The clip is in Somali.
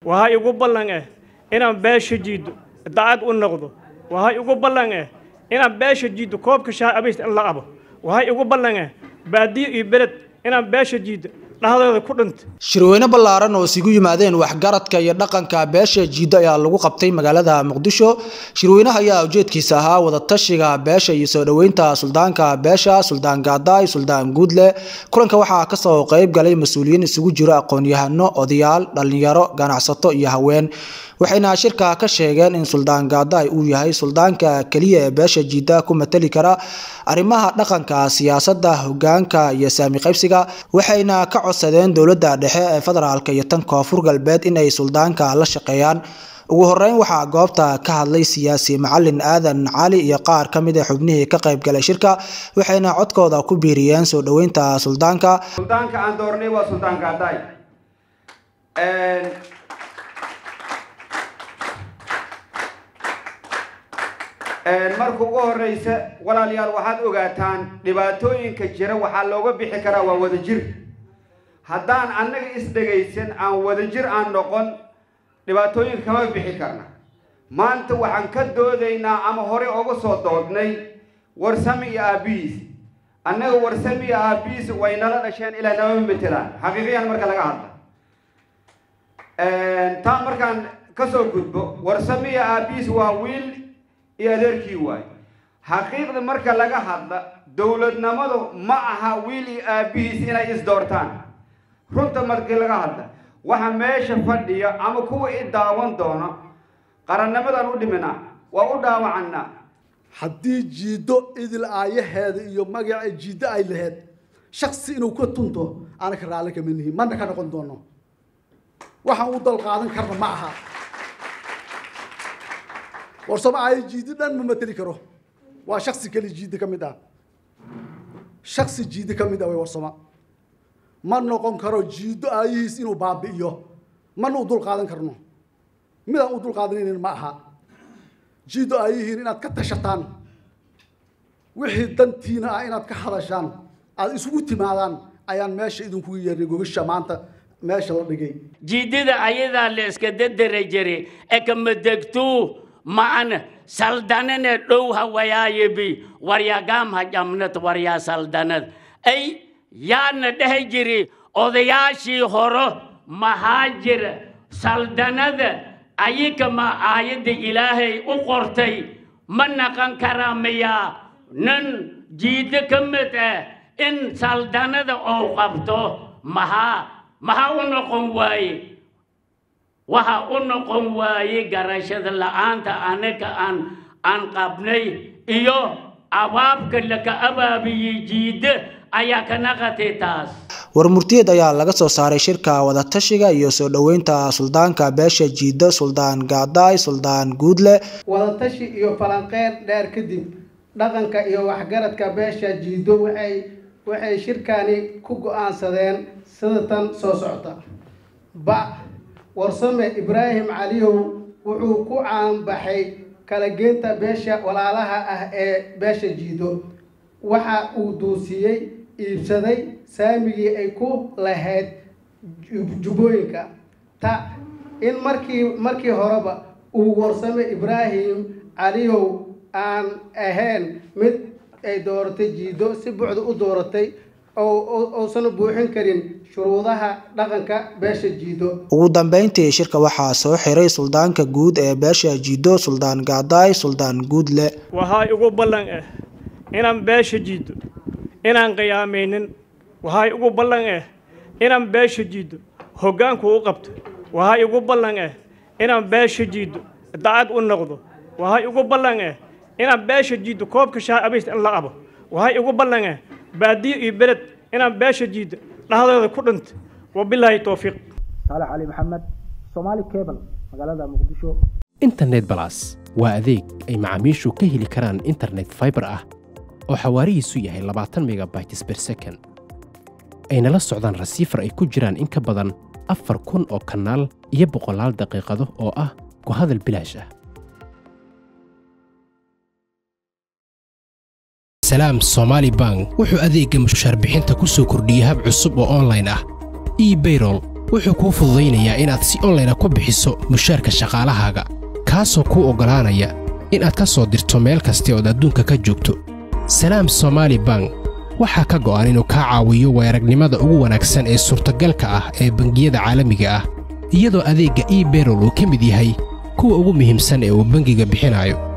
waxaa igu ballan ah inaan beesha jiiddo dacad u noqdo waxaa igu ballan ah inaan beesha jiiddo koobka shaah abays in la abo waxaa igu ballan ah baadiyo iyo beled inaan beesha jiiddo dhahdooda ku dhinta shirweyne ballaaran oo isugu yimaadeen waxgaradka iyo dhaqanka beesha jiiddo ayaa lagu qabtay magaalada muqdisho shirweynaha ayaa ujeedkiisa ahaa wadatashiga beesha iyo soo dhoweynta suldaanka beesha suldaan gaadaay suldaan guudle kulanka waxaa kasoo qeyb galay mas-uuliyiin isugu jiro aqoon-yahano odayaal dhalinyaro ganacsato iyo haween waxayna shirka ka sheegeen in suldaan gaadaay uu yahay suldaanka keliya ee beesha jiidda ku matali kara arrimaha dhaqanka siyaasadda hogaanka iyo saami qaybsiga waxayna ka codsadeen dowladda dhexe ee federaalk iyo tan koonfur galbeed inay suldaanka la shaqeeyaan ugu horeyn waxaa goobta ka hadlay siyaasi macalin aadan cali iyo qaar ka mid a xubnihii ka qayb galay shirka waxayna codkooda ku biiriyeen soo dhoweynta suldaanka suldaanka aan doornay waa suldaan gaadaay marka ugu horeysa walaalayaal waxaad ogaataan dhibaatooyinka jira waxaa looga bixi karaa waa wadajir haddaan annaga isdhegaysan aan wadajir aan noqon dhibaatooyinka kama bixi karna maanta waxaan ka doodaynaa ama hore uga soo doodnay warsami iyo aabihiis annaga warsami iyo aabihiis way nala dhasheen ilaa nama matelaan xaqiiqiyan marka laga hadla taa markaan kasoo gudbo warsami iyo aabihiis waa wiil iyo adeerkii waay xaqiiqda marka laga hadla dowladnimadu ma aha wiil iyo aabihiis inay isdoortaan runta markii laga hadla waxa meesha fadhiya ama kuwa i daawan doono qarannimadaan u dhiminaa waa u dhaawacannaa haddii jiiddo idil aayaheeda iyo magaca jiiddo ay laheyd shaksi inuu ka tunto aanaka raalli kama nihin mana ka noqon doono waxaan u dal qaadan karna ma aha warsamo aayo jiiddo dhan ma mateli karo waa shaksi keli jiiddo ka mid ah shaksi jiiddo ka mid ah way warsamo ma noqon karo jiiddo aayihiis inuu baabi'iyo mana u dul qaadan karno midaan u dul qaadanaynin ma aha jiiddo aayihiin inaad ka tashataan wixii dantiina ah inaad ka hadashaan aad isugu timaadaan ayaan meesha idinkugu yeernay gogasha maanta meesha la dhigay jiidada ayadaa la iska dadara jiray ekamadegtuu ma'ana saldanane dhow hawayaayebi waryagaam hajamnad waryaa saldanad ay yaana dhehi jiri odayaashii horo maxaa jira saldanada ayika ma aayadda ilaahay u qortay ma naqan karaa miyaa nin jiiddo ka mid ah in saldanada ou qabto maxaa maxaa u noqon waaye waxa u noqon waaye garashada la'aanta anaga aan aan qabnay iyo abaabka laka abaabiyey jiidda ayaa ka naqatay taas warmurtiyeed ayaa laga soo saaray shirka wadatashiga iyo soo dhoweynta suldaanka beesha jiiddo suldaan gaadaay suldaan guudle wadatashi iyo falanqeyn dheer kadib dhaqanka iyo waxgaradka beesha jiiddo waxay waxay shirkani ku go-aansadeen sida tan soo socota ba warsame ibraahim caliyow wuxuu ku caanbaxay kala geynta beesha walaalaha ah ee beesha jiiddo waxa uu duusiyey iibsaday saamigii ay ku lahayd jubbooyinka ta in markii markii horeba uu warsame ibraahim caliyow aan ahayn mid ay dooratay jiiddo si buucda u dooratay ousan buuxin karin shuruudaha dhaqanka beesha jiiddo ugu dambeyntii shirka waxaa soo xiray suldaanka guud ee beesha jiiddo suldaan gaadaay suldaan guudle waxaa igu ballan ah inaan beesha jiiddo inaan qiyaamaynin waxaa igu ballan ah inaan beesha jiiddo hoggaanku u qabto waxaa igu ballan ah inaan beesha jiiddo dacad u noqdo waxaa igu ballan ah inaan beesha jiiddo koobka shaah abays in la abo waxaa igu ballan ah baadiyo iyo beled inaan beesha jiiddo dhahdooda ku dhinta wabilaahi towfiiq saalax cali maxamed soomaali cable magaalada muqdisho internet balas waa adeeg ay macaamiishu ka heli karaan internet fiber ah oo xawaarihiisu yahay labaatan megabytes per second ayna la socdaan rasiifar ay ku jiraan in ka badan afar kun oo kanaal iyo boqolaal daqiiqado oo ah ku hadal bilaash ah salaam somaali bank wuxuu adeegga mushaar bixinta ku soo kordhiyey hab cusub oo online ah ebayrol wuxuu kuu fududaynayaa inaad si onlayna ku bixiso mushaarka shaqaalahaaga kaasoo kuu oggolaanaya inaad ka soo dirto meel kasta ood adduunka ka joogto salaam somaali bank waxaa ka go'an inuu kaa caawiyo weeragnimada ugu wanaagsan ee suurtagalka ah ee bangiyada caalamiga ah iyadoo adeegga eberol uu ka mid yahay kuwa ugu muhiimsan ee uu bangiga bixinayo